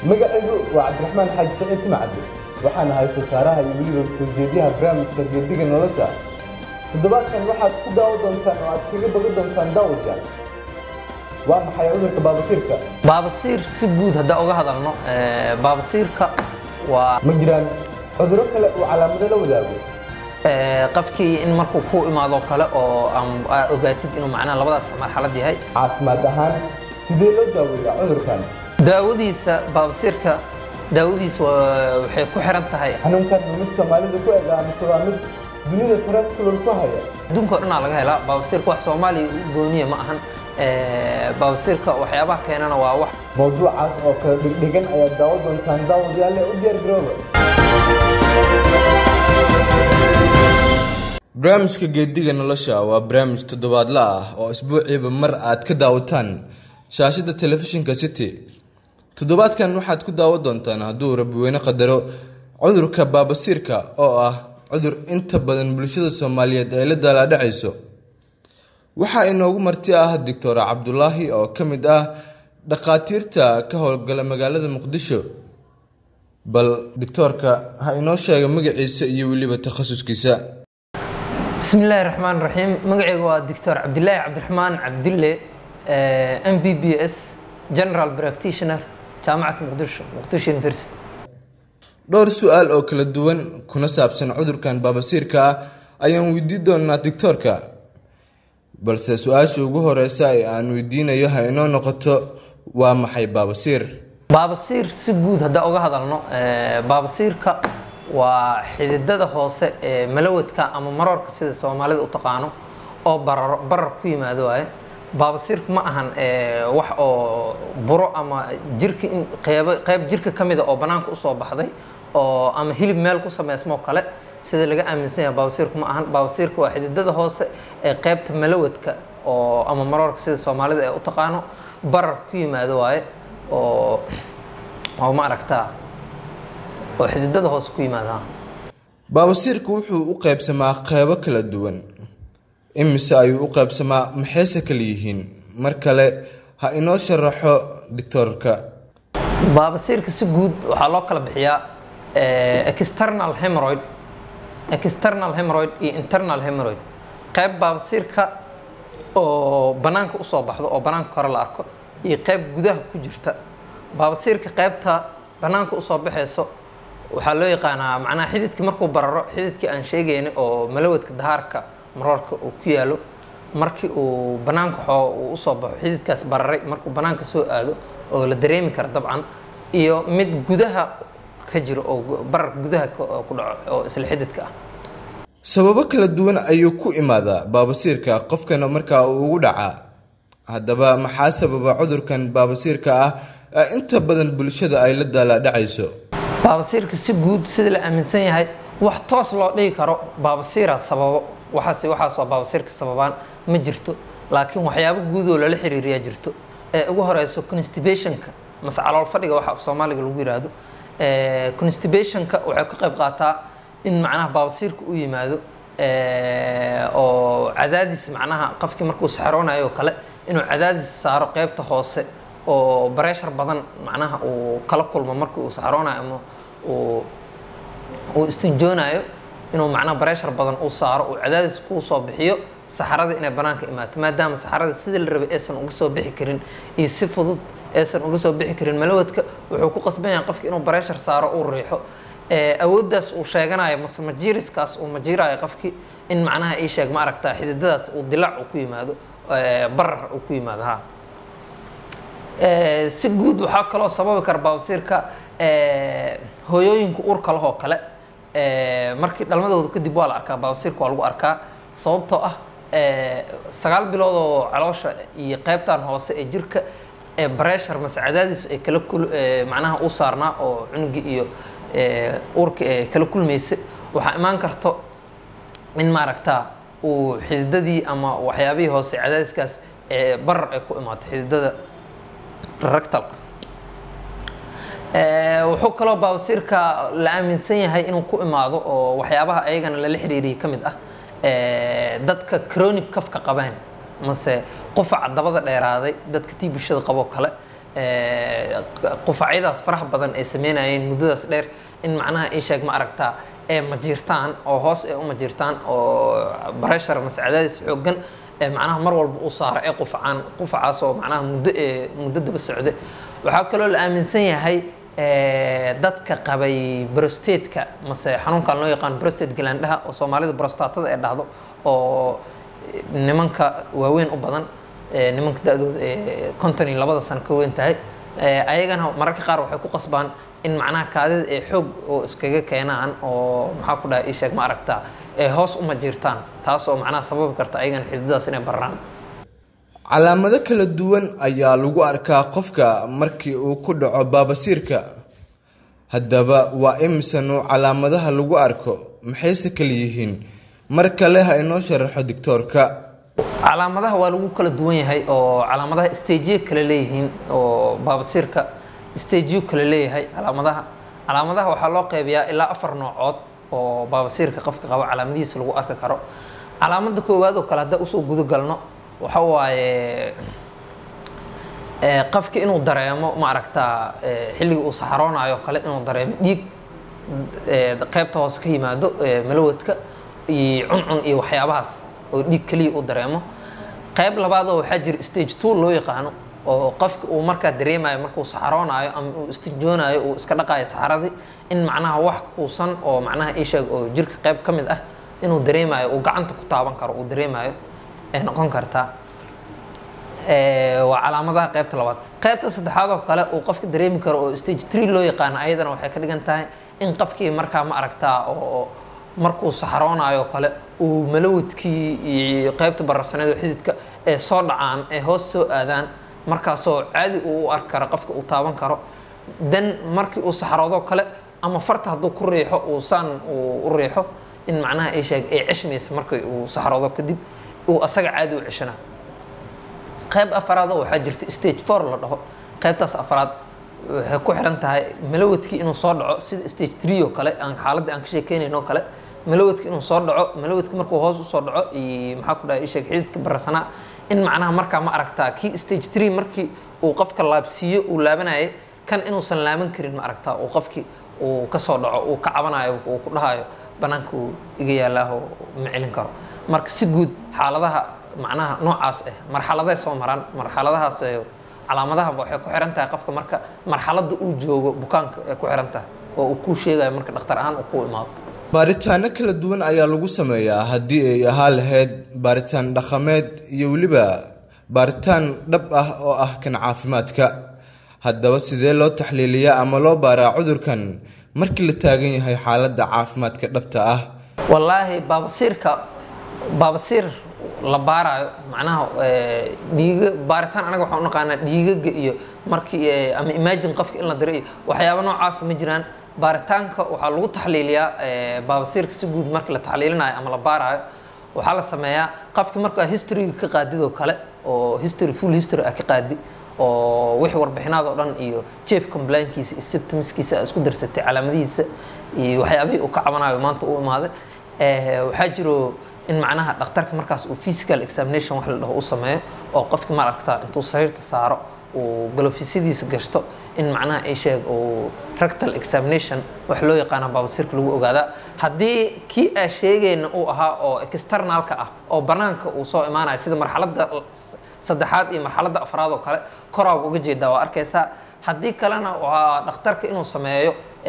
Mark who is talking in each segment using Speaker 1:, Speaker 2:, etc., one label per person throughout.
Speaker 1: magacaygu waa cabdiraxmaan xaaji saciid timacadde waxaan ahay soosaaraha iyo weliba soo jeediyaha barnaamijka geediga nolosha toddobaadkan waxaad ku daawo doontaan oo aad kaga boga doontaan daawajaan waa maxay cudurka baabasiirka
Speaker 2: baabasiir si guud haddaan uga hadalno ee, baabasiirka waa
Speaker 1: ma jiraan cudurro kale oo calaamado la wadaago
Speaker 2: ee, qofkii in markuu ku imaado kale oo aan- aa ogaatid inuu macnaha labadaas marxalad yahay
Speaker 1: caafimaad ahaan sidee loo daaweeyaa cudurkan
Speaker 2: daawadiisa baabasiirka daawadiisa waa- waxay ku xiran tahay
Speaker 1: xanuunkan ma mid soomaalida ku eg ah mise waa mid dunida farar kulol ku haya
Speaker 2: adduunka oo dhanaa laga helaa baabasiirka wax soomaaliya u gooniya ma ahan Ee, baabasiirka waxyaabaha keenana waa wax
Speaker 1: mawduucaas oo kala dhigdhigan ayaad daawo doontaan daawadayaale u diyaar garooba
Speaker 3: barnaamijka geediga nolosha waa barnaamij toddobaadle ah oo isbuuciiba mar aad ka daawataan shaashada telefishinka city toddobaadkan waxaad ku daawo doontaan hadduu rabweyne qadaro cudurka baabasiirka oo ah cudur inta badan bulshada soomaaliyeed ay la daalaadhacayso waxaa inoogu marti ah doctor cabdulaahi oo ka mid ah dhakhaatiirta ka howlgala magaalada muqdisho bal doctoorka ha inoo sheega magaciisa iyo weliba takhasuskiisa
Speaker 2: بسم الله الرحمن الرحيم مقعي هو الدكتور عبد الله عبد الرحمن عبد الله ام بي بي اس جنرال براكتيشنر جامعة مقدشو مقدشو يونيفرسيتي
Speaker 3: dhowr su-aal oo kala duwan kuna saabsan cudurkan baabasiirka ah ayaan weydiin doonaa doctoorka balse su-aasha ugu horeysa ee aan weydiinayo ha inoo noqoto waa maxay baabasiir
Speaker 2: baabasiir si guud haddaan uga hadalno ee, baabasiirka waa xididada hoose ee malawadka ama maroorka sida soomaalida u taqaano oo bararo barar ku yimaado waaye baabasiirku ma ahan ee, wax oo buro ama jirka in qeybo qeyb jirka ka mida oo banaanka usoo baxday oo ama hilib meel ku sameysmoo kale sida laga aaminsan yahay baabasiirku ma ahan baabasiirka waa xididada hoose ee qeybta malawadka oo ama maroorka sida soomaalida ay u taqaano barar ku yimaado waaye oo oo ma aragtaa oo xididada hoose ku yimaada
Speaker 3: baabasiirka wuxuu u qeybsamaa qeybo kala duwan imise ayuu u qeybsamaa maxayse kala yihiin mar kale ha inoo sharaxo doctoorka
Speaker 2: baabasiirka si guud waxaa loo kala bixiyaa eh, external hemorrhoid external hemorrhoid iyo internal hemorrhoid qeyb baabasiirka oo banaanka usoo baxdo oo banaanka hore la arko iyo qeyb gudaha ku jirta baabasiirka qeybta banaanka usoo baxayso waxaa loo yaqaanaa macnaha xididkii markuu bararo xididkii aan sheegayna oo malawadka dahaarka maroorka uu ku yaalo markii uu banaanka xoo uu usoo baxo xididkaas bararay markuu banaanka soo aado oo la dareemi kara dabcan iyo mid gudaha ka jiro oo gu- barar gudaha ka- oo ku dhaco oo isla xididka ah
Speaker 3: sababo kala duwan ayuu ku imaadaa baabasiirka qofkana markaa uu ugu dhacaa haddaba maxaa sababa cudurkan baabasiirka ah ee inta badan bulshada ay la daalaadhacayso
Speaker 2: baabasiirka si guud sida la aaminsan yahay wax toos loo dhigi karo baabasiira sababo waxaas waxaas waa baabasiirka sababaan ma jirto laakiin waxyaabo guudoo lala xiriiriyaa jirto ee ugu horeyso constipationka mase calool fadhiga waxa af soomaaliga lagu yiraahdo Eh, constipationka waxay ka qayb qaataa in macnaha baabasiirka u yimaado eh, oo cadaadis macnaha qofkii markuu saxaroonayo oo kale inuu cadaadis saaro qeybta hoose oo bareshar badan macnaha uu kala kulmo markii uu saxaroonayo ama uu uu istinjoonayo inuu macnaha bareshar badan uu saaro uu cadaadis kuu soo bixiyo saxarada inay banaanka imaato maadaama saxarada sidii la rabay aysan uga soo bixi karin iyo si fudud aysan uga soo bixi karin malawadka wuxuu ku qasban yahay qofki inuu bareshar saaro uu riixo ee, awooddaas uu sheeganayo mase majiiriskaas uu majiirayo qofki in macnaha ii sheeg ma aragtaa xididadaas uu dilaac uu ku yimaado ee, barar uu ku yimaado ha Ee, si guud waxaa kaloo sababi kara baabasiirka ee, hooyooyinka uurka leh oo kale ee, markii dhalmadooda kadib waa la arkaa baabasiirka waa lagu arkaa sababtoo ah ee, sagaal bilood oo caloosha iyo qeybtan hoose ee jirka ee breshar mase cadaadis ay kala kul ee, macnaha u saarnaa oo cunugi iyo ee, uurka ee kala kulmaysa waxaa imaan karto in maaragtaa uu xididadii ama waxyaabihii hoose cadaadiskaas ee barar ay ku imaato xididada rectalka Ee, wuxuu kaloo baabasiirka la aaminsan yahay inuu ku imaado oo waxyaabaha ayagana lala xiriiriyay ka mid ah ee, dadka chronic kafka qabaan mase qufaca dabada dheeraaday dadka tii bulshada qaboo kale qufacyadaas faraha badan ay sameynayeen muddadaas dheer in macnaha ii sheeg ma aragtaa ee majiirtaan oo hoos ee u majiirtaan oo bareshar mase cadaadis xooggan ee macnaha mar walba u saaro ee qufacaan qufacaas oo macnaha muddo ee muddo daba socda waxaa kaloo la aaminsan yahay dadka qabay brostateka mase xanuunkan loo yaqaan brostate galaandhaha oo soomaalida brostatada ee dhahdo oo nimanka waaweyn u badan nimanka da-dooda konton iyo labada sano ka weyn tahay ayagana mararka qaar waxay ku qasbaan in macnaha kaadida ee xoog oo iskaga keenaan oo maxaa ku dhahay isheeg ma aragtaa ee hoos uma jirtaan taas oo macnaha sababi karta ayagana xididadaas inay barraan
Speaker 3: calaamado kala duwan ayaa lagu arkaa qofka markii uu ku dhaco baabasiirka haddaba waa imisa nuuc calaamadaha lagu arko maxayse kala yihiin mar kale ha inoo sharaxo doctoorka
Speaker 2: calaamadaha waa lagu kala duwan yahay oo calaamadaha stajiyo kale leeyihiin oo baabasiirka stajiyo kale leeyahay calaamadaha calaamadaha waxaa loo qeybiyaa ilaa afar noocood oo baabasiirka qofka qabo calaamadihiisa lagu arki karo calaamada koowaad oo kale haddaa usoo guda galno waxa waaye qofki inuu dareemo ma aragtaa xilligii uu saxaroonayo kale inuu dareemo dhiig qeybta hoose ka yimaado malawadka iyo cuncun iyo waxyaabahaas oo dhiig keliya uu dareemo qeyb labaad oo waxaa jira stage two loo yaqaano oo qofka uu markaa dareemayo markuu saxaroonayo ama uu istinjoonayo uu iska dhaqayo saxaradii in macnaha wax kuusan oo macnaha isheeg oo jirka qeyb ka mid ah inuu dareemayo uu gacanta ku taaban karo uu dareemayo ay noqon kartaa waa calaamadaha qeybta labaad qeybta saddexaad oo kale uu qofka dareemi karo oo stage three loo yaqaano ayadana waxay ka dhigan tahay in qofkii markaa ma aragtaa oo markuu saxaroonayo kale uu malawadkii iyo qeybta bararsaneed oo xididka ee soo dhacaan ee hoos soo aadaan markaasoo caadi uu u arki karo qofka uu taaban karo dan markii uu saxaroodo kale ama farta hadduu ku riixo uu saan uu u riixo in macnaha ay sheeg ay ceshmaysa markii uu saxaroodo kadib uu asaga caadi u ceshana qayb afaraad oo waxaa jirta stage four la dhaho qaybtaas afaraad waxay ku xiran tahay malawadkii inuu soo dhaco sida stage three oo kale aan xaaladda aan ka sheekeynayn oo kale malawadki inuu soo dhaco malawadki markuu hoos usoo dhaco iyo maxaa ku dhahay isheeg xididka bararsanaa in macnaha markaa ma aragtaa kii stage three markii uu qofka laabsiiyo uu laabanayay kan inuusan laaban karin ma aragtaa uu qofkii uu kasoo dhaco uu ka cabanayo uu ku dhahayo banaanka uu iga yaallaaho ma celin karo marka si guud xaaladaha macnaha noocaas ah marxaladay soo maraan marxaladahaas calaamadaha waxay ku xiran tahay qofka marka marxaladda uu joogo bukaanka ay ku xiran tahay oo uu kuu sheegayo marka dhakhtar ahaan uu ku imaado
Speaker 3: baaritaano kala duwan ayaa lagu sameeyaa haddii ay ahaa lahayd baaritaan dhaqameed iyo weliba baaritaan dhab ah oo ah kan caafimaadka haddaba sidee loo taxliiliyaa ama loo baaraa cudurkan markii la taagan yahay xaaladda caafimaadka dhabta ah
Speaker 2: wallaahi baabasiirka baabasiir la baarayo macnaha dhiiga baaritaan anaga waxaan u naqaanaa dhiigaga iyo markii ama imagine qofka in la diro iyo waxyaaba noocaas ma jiraan baaritaanka waxaa lagu taxliiliyaa baabasiirka si guud markii la taxliilinayo ama la baarayo waxaa la sameeyaa qofki markaa historyga ka qaadidoo kale oo history full history ah ka qaadi oo wixii warbixinaad oo dhan iyo chief complainkiisa iyo symptomskiisa isku darsatay calaamadihiisa iyo waxyaabihii uu ka cabanayo maanta u imaaday waxaa jiro in macnaha dhakhtarka markaas uu physical examination wax la dhaho u sameeyo oo qofki ma aragtaa intuu sariirta saaro uu galofisadiisa gashto in macnaha ay sheeg uu rectal examination wax loo yaqaana baabasiirka lagu ogaadaa haddii kii aa sheegayna uu ahaa oo externalka ah oo banaanka uu soo imaanayo sida marxaladda saddexaad iyo marxaladda afraad oo kale koraaba uga jeedaa waa arkaysaa haddii kalena waa dhakhtarka inuu sameeyo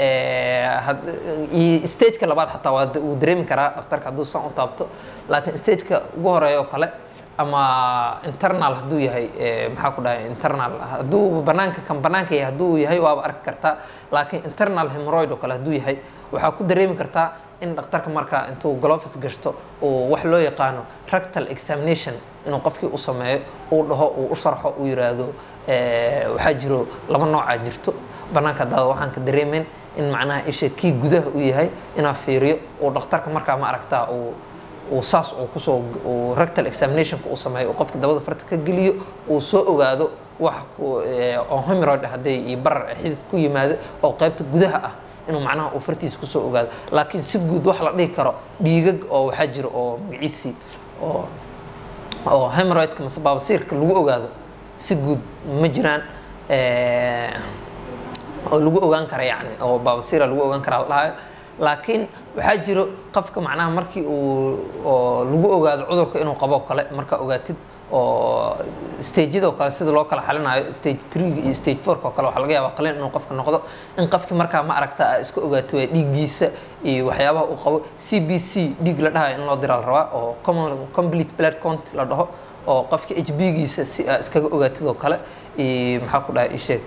Speaker 2: stageka labaad xataa waa uu dareemi karaa dhakhtarka hadduu san u taabto laakiin stageka ugu horeeya oo kale ama internal hadduu yahay maxaa ku dhahay internal hadduu banaanka kan banaanka yahay hadduu yahay waaba arki kartaa laakiin internal hemorrhoid oo kale hadduu yahay waxaa ku dareemi kartaa in dhakhtarka markaa intuu glofis gashto uu wax loo yaqaano rectal examination inuu qofkii u sameeyo uu dhaho uu u sharxo uu yiraahdo waxaa jiro laba noocaa jirto banaanka daada waxaan ka dareemayn in macnaha isha kii gudaha uu yahay inaa fiiriyo uu dhakhtarka markaa ma aragtaa uu uu saas uu kusoo uu rectal examinationka uu sameeyo uu qofka dabada farta ka geliyo uu soo ogaado wax oo hemorrhoid hadday iyo barar xidid ku yimaado oo qaybta gudaha ah inuu macnaha uu fartiisa kusoo ogaado laakiin si guud wax la dhihi karo dhiigag oo waxaa jiro oo magaciisii oo oo hemorrhoidka mase baabasiirka lagu ogaado si guud ma jiraan oo lagu ogaan kara yani oo baabasiira lagu ogaan kara la dhahayo laakiin waxaa jiro qofka macnaha markii uu oo lagu ogaado cudurka inuu qabo kale markaa ogaatid oo stageyada oo kale sida loo kala xalinayo stage three iyo stage fourka oo kale waxaa laga yaabaa qalin inuu qofka noqdo in qofkii markaa ma aragta aa iska ogaato waa dhiiggiisa iyo waxyaabaha uu qabo c b c dhiig la dhahayo in loo diraa la rabaa oo common complete blood count la dhaho oo qofka h b giisa si aa iskaga ogaatid oo kale iyo maxaa ku dhahay isheeg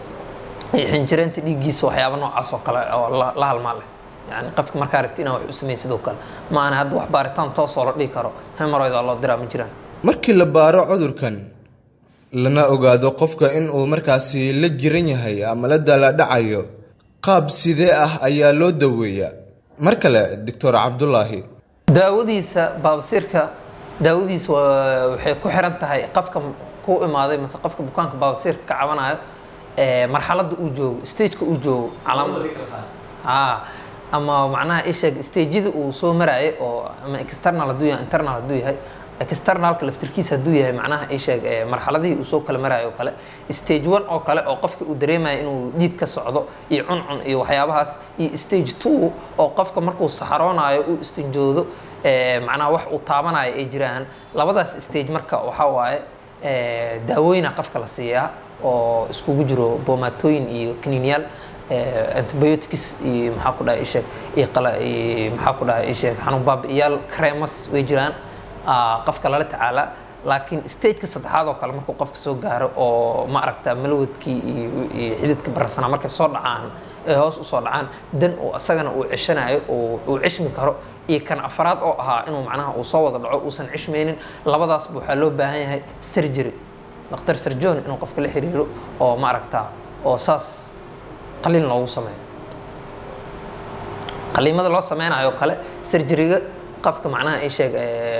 Speaker 2: iyo xinjireenta dhiiggiisa waxyaaba noocaas oo kale oo la la halmaan leh yani qofka markaa aragti inaa wax u sameyn sidoo kale ma ana hadda wax baaritaan toosoo la dhihi karo hemoroid waa loo diraa ma jiraan
Speaker 3: markii la baaro cudurkan lana ogaado qofka in uu markaasi la jiran yahay ama la daaladhacayo qaab sidee ah ayaa loo daweeyaa mar kale doctor cabdulaahi
Speaker 2: daawadiisa baabasiirka daawadiisa waa- waxay ku xiran tahay qofka ku imaaday mase qofka bukaanka baabasiirka ka cabanayo ee marxaladda uu joogo stageka uu joogo calaamad ah ama macnaha isheeg stageyada uu soo maraayo oo ama external hadduu yahay internal hadduu yahay externalka laftirkiisa hadduu yahay macnaha isheeg ee marxaladihii uu soo kala maraayo oo kale stage one oo kale oo qofka uu dareemayo inuu dhiig ka socdo iyo cuncun iyo waxyaabahaas iyo stage two oo qofka markuu saxaroonayo uu istinjoodo ee macnaha wax uu taabanayo ay jiraan labadaas stage marka waxaa waaye ee daawooyina qofka la siiyaa oo iskugu jiro boomatooyin iyo kaniiniyaal ee antibiotics iyo maxaa ku dhahay isheeg iyo qala iyo maxaa ku dhahay isheeg xanuun baabi'iyaal cremas way jiraan aa, qofka lala tacaala laakiin stageka saddexaad oo kale markuu qofka soo gaaro oo ma aragta malawadkii iyo iyo xididka bararsanaa markay soo dhacaan ee hoos usoo dhacaan dan uu asagana uu ceshanayo oo uu ceshmi karo iyo kan afaraad oo ahaa inuu macnaha uu soo wada dhaco uusan ceshmaynin labadaasba waxaa loo baahan yahay surgery dhakhtar surgeon inuu qofka la xiriiro oo ma aragtaa oo saas qalin loogu sameeyo qaliimada loo sameynayo oo kale surgeryga qofka macnaha ay sheeg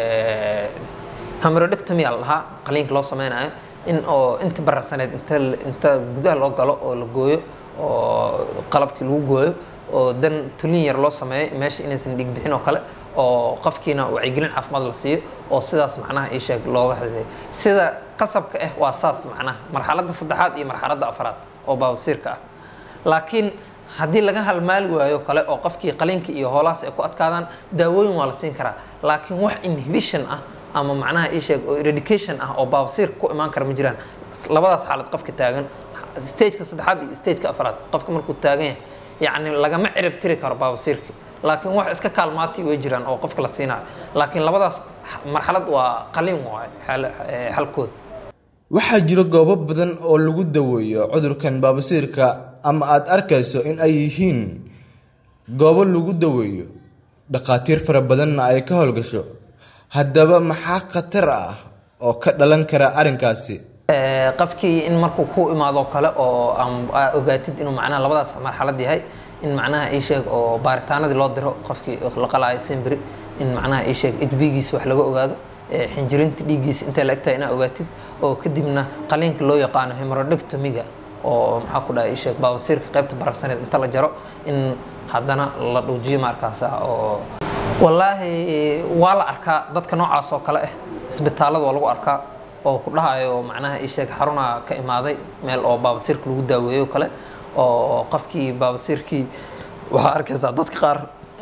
Speaker 2: hemorrhoidectomy aa la dhahaa qaliinka loo sameynayo in oo inta bararsaneed inta inta gudaha loo galo oo la gooyo oo qalabkii lagu gooyo oo dan tulin yar loo sameeyo meesha inaysan dhiig bixin oo kale oo qofkiina wacyigelin caafimaad la siiyo oo sidaas macnaha ii sheeg looga haseeyo sida qasabka ah waa saas macnaha marxaladda saddexaad iyo marxaladda afraad oo baabasiirka ah laakiin haddii laga halmaali waayo kale oo qofkii qaliinka iyo hoolahaas ay ku adkaadaan daawooyin waa la siin karaa laakiin wax inhibition ah ama macnaha ii sheeg oo eradication ah oo baabasiirka ku imaan kara ma jiraan labadaas xaalad qofka taagan stageka saddexaad iyo stageka afraad qofka markuu taagan yahay yacni lagama cirib tiri karo baabasiirka laakiin wax iska kaalmaatay way jiraan oo qofka la siinayo laakiin labadaas marxalad waa qaliin waaye xal- eh, xalkooda
Speaker 3: waxaa jira goobo badan oo lagu daweeyo cudurkan baabasiirka ama aad arkayso in ay yihiin goobo lagu daweeyo dhakhaatiir fara badanna ay ka howlgasho haddaba maxaa khatar ah oo ka dhalan kara arrinkaasi
Speaker 2: Ee, qofkii in markuu ku imaado kale oo aan aa ogaatid inuu macnaha labadaas marxalad yahay in macnaha ii sheeg oo baaritaanadii loo diro qofkii la qalaayo sembri in macnaha ii sheeg hbgiisa wax laga ogaado ee, xinjirinta dhiiggiisa intay la egtahay inaa ogaatid oo kadibna qaliinka loo yaqaano hemorrhoidectomy-ga oo maxaa ku dhahay ii sheeg baabasiirka qaybta bararsaneed inta la jaro in haddana la dhuujiyo markaasa oo wallaahi waa la arkaa dadka noocaas oo kale ah isbitaallada waa lagu arkaa oo ku dhahayo macnaha ii sheeg xaruna ka imaaday meel oo baabasiirka lagu daaweeyo kale oo qofkii baabasiirkii waxaa arkaysaa dadka qaar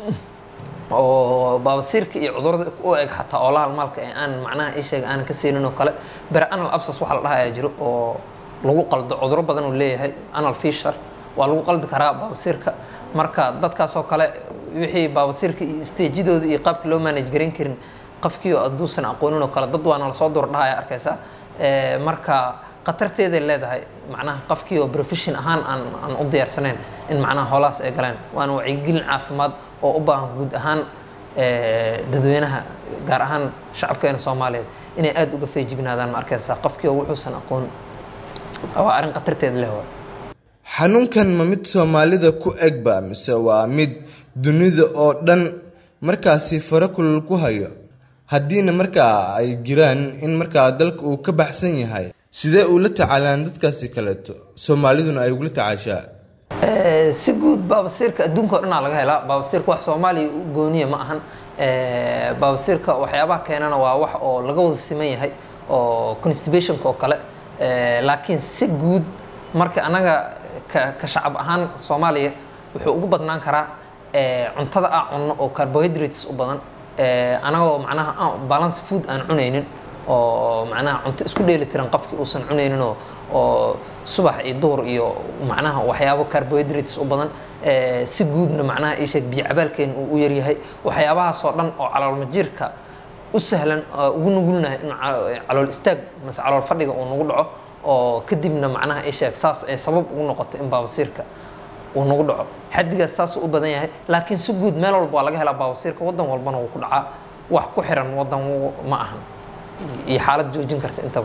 Speaker 2: oo baabasiirka iyo cudurada u eg xataa oo la halmaalka ee aan macnaha ii sheeg aanan ka siinin oo kale bere anal absas waxa la dhahayaa jiro oo lagu qaldo cuduro badan uu leeyahay anal fisher waa lagu qaldi karaa baabasiirka marka dadkaas oo kale wixii baabasiirka iyo stagedooda iyo qaabkii loo manage garan karin qofkii oo hadduusan aqoonin oo kale dad waana lasoo dur dhahaya arkaysa Ee, marka khatarteeday leedahay macnaha qofkii oo profession ahaan aan aan u diyaarsanayn in macnaha hoolahaas ay galeen waana wacyigelin caafimaad oo u baahan guud ahaan ee, dadweynaha gaar ahaan shacabkeena soomaaliyeed inay aada uga feejignaadaan ma arkaysaa qofkii oo wuxuusan aqoon waa arrin khatarteeda leh waay
Speaker 3: xanuunkan ma mid soomaalida ku egba mise waa mid dunida oo dhan markaasi faro kulul ku hayo haddiina markaa ay jiraan in markaa dalka uu ka baxsan yahay sidee ula tacaalaan dadkaasi kaleeto soomaaliduna ay ugula tacaashaa
Speaker 2: Ee, si guud baabasiirka adduunka oo dhanaa laga helaa baabasiirka wax soomaaliya u gooniya ma ahan Ee, baabasiirka waxyaabaha keenana waa wax oo laga wada siman yahay oo constipationka oo kale Ee, laakiin si guud marka anaga ka ka shacab ahaan soomaaliya wuxuu ugu badnaan karaa eh, cuntada aan cunno oo carbohydrates u badan eh, anagoo macnaha aan balance food aan cunaynin oo macnaha cunto isku dheeli tiran qofkii uusan cunaynin oo oo subax iyo duhur iyo macnaha waxyaabo carbohydrates u badan eh, si guudna macnaha ii sheeg biyo cabaalkeen uu u yaryahay waxyaabahaasoo dhan oo caloolmajiirka u sahlan oo ugu nugulnahay in ca- calool istaag mase calool fadhiga uu nagu dhaco oo kadibna macnaha ii sheeg saas ay sabab ugu noqoto in baabasiirka uu nagu dhaco xaddigaas saasuu u badan yahay laakiin si guud meel walba waa laga helaa baabasiirka waddan walbana wuu ku dhacaa wax ku xiran waddan w- ma ahan iyo xaalad joojin karta intaba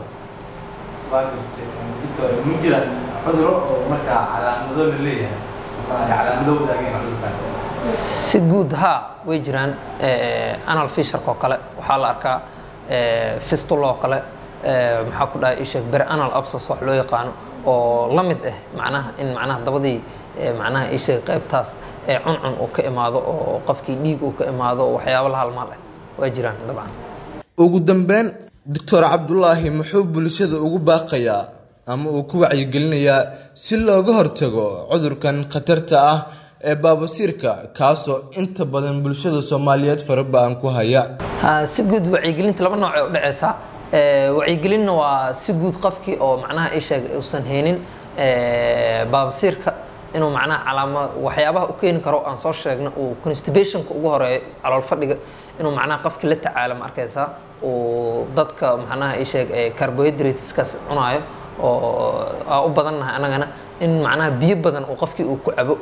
Speaker 1: ma jiraan cuduro oo markaa calaamado la leeyahay calaamado wadaageen cudurkan
Speaker 2: si guud haa way jiraan eh, anal fisharka oo kale waxaa la arkaa eh, fistula oo kale eh, maxaa ku dhahay isheeg bere anal absas wax loo yaqaano oo la mid ah macnaha in macnaha dabadii eh, macnaha isheeg qaybtaas ee cuncun uu ka imaado oo qofkii dhiig uu ka imaado oo waxyaabo la halmaal ah waa jiraan dabcan
Speaker 3: ugu dambeyn doctor cabdulaahi muxuu bulshada ugu baaqayaa ama uu ku wacyigelinayaa si looga hortago cudurkan khatarta ah ee baabasiirka kaasoo inta badan bulshada soomaaliyeed faraba-an ku haya
Speaker 2: Ha, si guud wacyigelinta laba nooc ay u dhaceysaa Eh, wacyigelinna waa si guud qofkii oo macnaha ii sheeg uusan haynin eh, baabasiirka inuu macnaha calaama waxyaabaha u keeni karo aan soo sheegno uu constipationka ugu horeeyo calool fadhiga inuu macnaha qofkii la tacaalo ma arkaysaa uu dadka macnaha ii sheeg eh, carbohydrateskaas cunaayo oo aa u badannahay anagana in macnaha biyo badan uu qofkii uu ku cabo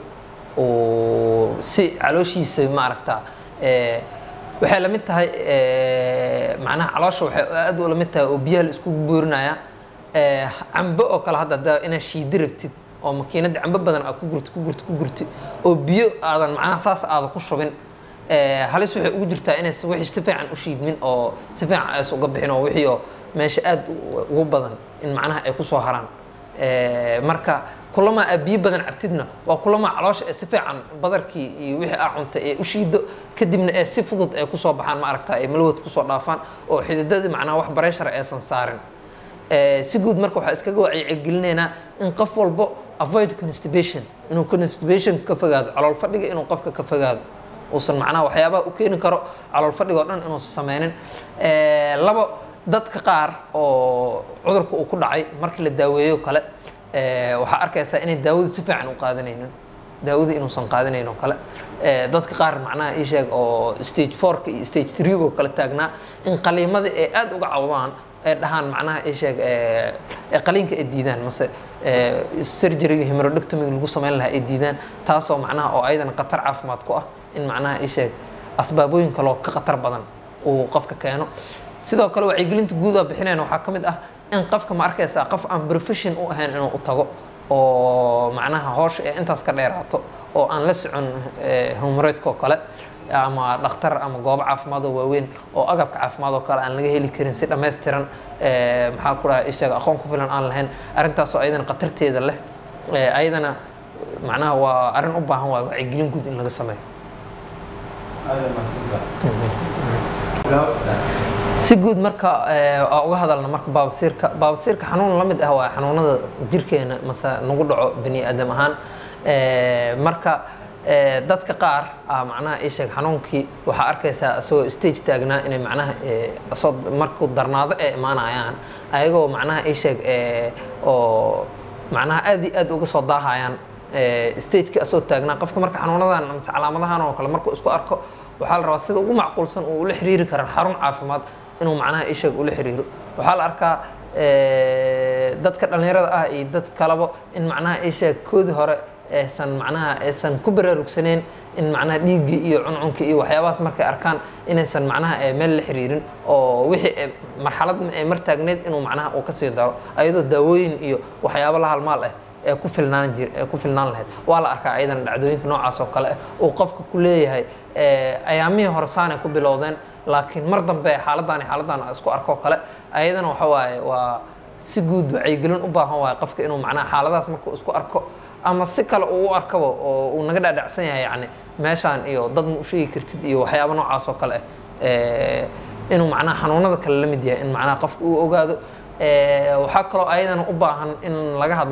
Speaker 2: uu si calooshiisa maaragtaa eh, waxay la mid tahay eh, macnaha caloosha waxay aad u la mid tahay oo biyaha la iskugu boorinaya Eh, cambo oo kale hadda haddaa inaad shiidi rabtid oo makiinadda cambo badan aad ku gurti ku gurti ku gurti oo biyo aadan macnaha saas aadan ku shubin Eh, halis waxay ugu jirtaa inay si- wixii si fiican u shiidmin oo si fiican ays uga bixin oo wixii oo meesha aad u- ugu badan in macnaha ay kusoo haraan Eh, marka kulama aad biyo badan cabtidna waa kulama caloosha ee si fiican badarkii iyo wixii aa cuntay ee u shiido kadibna ee si fudud ay kusoo baxaan ma aragtaa ay malawad kusoo dhaafaan oo xididadii macnaha wax bareshara aysan saarin Eh, si guud marka waxaa iskaga wacyigelinaynaa in qof walbo avoid constipation inuu constipation ka fogaado calool fadhiga inuu qofka ka fogaado uusan macnaha waxyaabaha u keeni karo calool fadhiga oo dhan inuusan sameynin Eh, labo dadka qaar oo cudurka uu ku dhacay markii la daaweeyo kale eh, waxaa arkaysaa inay daawadu si fiican u qaadanaynin daawada inuusan qaadanayn oo kale Eh, dadka qaar macnaha ii sheeg oo stage fourka iyo stage three oo kale taagnaa in qaliimada ay aad uga cawdaan ay dhahaan macnaha ii sheeg eh, ee qaliinka ay diidaan mase eh, surgeryga hemorrhoidectomy lagu sameyn lahaa ay diidaan taasoo macnaha oo ayadana khatar caafimaad ku ah in macnaha ii sheeg asbaabooyin kaloo ka khatar badan uu qofka keeno sidoo kale wacyigelinta guud oo bixinayna waxaa ka mid ah in qofka ma arkaysaa qof aan profession u ahayn inuu u tago oo macnaha hoosha ee intaas ka dheeraato oo aan la socon hemorrhoidka oo kale ama dhakhtar ama goobo caafimaad oo waaweyn oo agabka caafimaad oo kale aan laga heli karin si dhammaystiran eh, maxaa ku dhaha ishaga aqoon ku filan aan lahayn arrintaasoo ayadana khatarteeda leh Eh, ayadana macnaha waa arrin u baahan waa wacyigelin guud in laga sameeyo si guud marka eh, aan uga hadalna marka baabasiirka baabasiirka xanuun la mid ah waa xanuunada jirkeena mase nagu dhaco bani aadam ahaan Eh, marka eh, dadka qaar ah macnaha ii sheeg xanuunkii waxaa arkaysaa isagoo stage taagnaa inay macnaha eh, asoo markuu darnaado ay imaanayaan ayagoo macnaha ii sheeg eh, oo macnaha aad iyo aad uga soo daahayaan eh, stagekii asoo taagnaa qofka marka xanuunadan mase calaamadahan oo kale markuu isku arko waxaa la rabaa sida ugu macquulsan uu ula xiriiri karan xarun caafimaad inuu macnaha isheeg ula xiriiro waxaa la arkaa eh, dadka dhallinyarada ah iyo dad kaleba in macnaha isheeg koodii hore aysan macnaha aysan ku baraarugsaneen in macnaha dhiiggii iyo cuncunkii iyo waxyaabahaas markay arkaan inaysan macnaha eh, meel la xiriirin oo wixii eh, marxalad ay mar taagneed inuu macnaha uu kasii daro ayadoo daawooyin iyo waxyaabo la halmaal ah ee ku filnaan jir ee ku filnaan lahayd waa la arkaa ayadana dhacdooyinka noocaas oo kale ah uu qofka ku leeyahay eh, ayaamihii hore saanay ku bilowdeen laakiin mar dambe xaaladdan iyo xaaladdan aan isku arko kale ayadana waxa waaye waa si guud wacyigelin u baahan waaye qofka inuu macnaha xaaladahaas markuu isku arko ama si kale uu u arkaba oo uu naga dhaadhacsan yahay yacni meeshaan iyo dad ma u sheegi kartid iyo waxyaabo noocaas oo kale ah Eh, inuu macnaha xanuunada kale la mid yahay in macnaha qofka uu ogaado Eh, waxaa kaloo ayadana u baahan in laga hadlo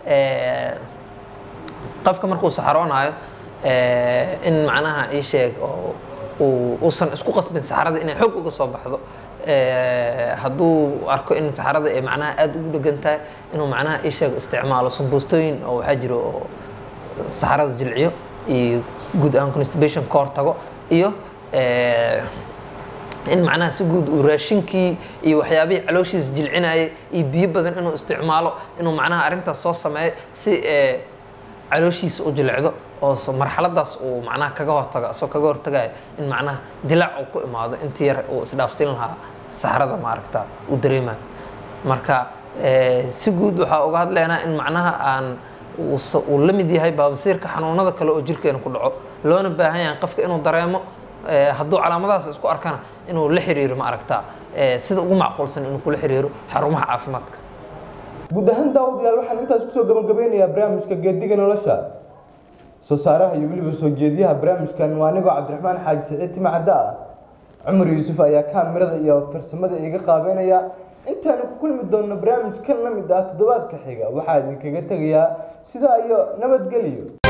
Speaker 2: eh, qofka markuu saxaroonayo eh, in macnaha ii sheeg oo uu uusan isku qasbin saxarada inay xoog uga soo baxdo Eh, hadduu arko in saxarada ay macnaha aada ugu dhegan tahay inuu macnaha ii sheeg isticmaalo sumbuustooyin oo waxaa jiro oo saxarada jilciyo iyo guud ahaan constipation ka hortago iyo eh, in macnaha si guud uu raashinkii iyo waxyaabihii calooshiisa jilcinayay iyo biyo badan inuu isticmaalo inuu macnaha arrintaas soo sameeyo si eh, calooshiisa u jilicdo oo so- marxaladaas uu macnaha kaga hortago asoo kaga hortagayo in macnaha dilaac uu ku imaado intii yar uu isdhaafsin lahaa saxrada maaragta uu dareemayo marka eh, si guud waxaa uga hadlaynaa in macnaha aan uu sa- uu la mid yahay baabasiirka xanuunada kale oo jirkeena ku dhaco loona baahan yahay qofka inuu dareemo eh, hadduu calaamadahaas isku arkana inuu la xiriiro ma aragtaa eh, sida ugu macquulsan inuu kula xiriiro xarumaha caafimaadka
Speaker 1: guud ahaan daawadayaal waxaan intaas kusoo gabagabeynayaa barnaamijka geediga nolosha soo saaraha iyo weliba soo jeediyaha barnaamijkan waa anigoo cabdiraxmaan xaaji siciid timacadda ah cumar yuusuf ayaa kaamirada iyo farsamada iga qaabeynaya intaanu ku kulmi doonno barnaamij kan la mid ah toddobaadka xiga waxaa idinkaga tegayaa sidaa iyo nabadgelyo